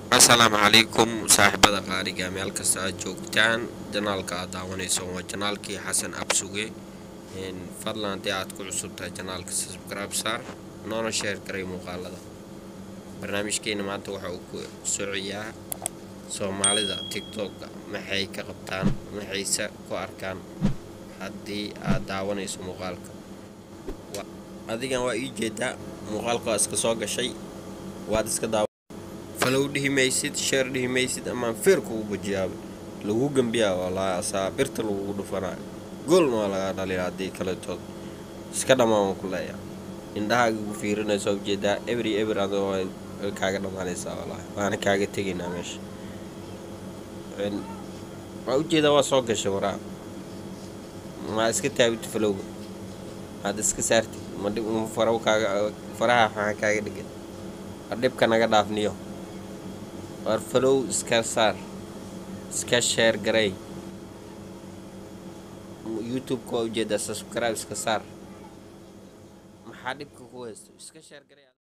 asalaamu calaykum saaxiibada qaaliga meel kasta aad joogtaan janaalka aad daawanayso waa janaalkii xasan absuge fadlan haddii aad ku cusub tahay janaalka subscribe saar noona sheer garay muuqaalada barnaamijkeena maanta waxa uu ku socoyaa soomaalida tictokka maxay ka qabtaan maxayse ku arkaan haddii aad daawanayso muuqaalka adigan waa ii jeedaa muuqaalka waa iska soo gashay waad iska daawa falow dhihi maysid sheer dhihi maysid amaan feer kugu bajiyaabay lagu gembiyaa wallaahi asaa birta lagugu dhufanayo goolna waa lagaa dhaliya haddii kaletood iska dhammaan waan ku leeyaa indhahaaga gu fiirinayso ujeedaa every ever adoo way kaaga dhammaanaysaa wallaahi waana kaaga tegaynaa meesha waa ujeedaa waa soo gashay waraa maa iska taabita falowga maad iska saartid ma dhib faraw kaaga faraha maxaa kaaga dhigan war dhibka naga dhaafniyo war falow iska saar iska sheer garay youtube-ka waa ujeedaa subscribe iska saar maxaa dhibka ku haysto iska sheer garay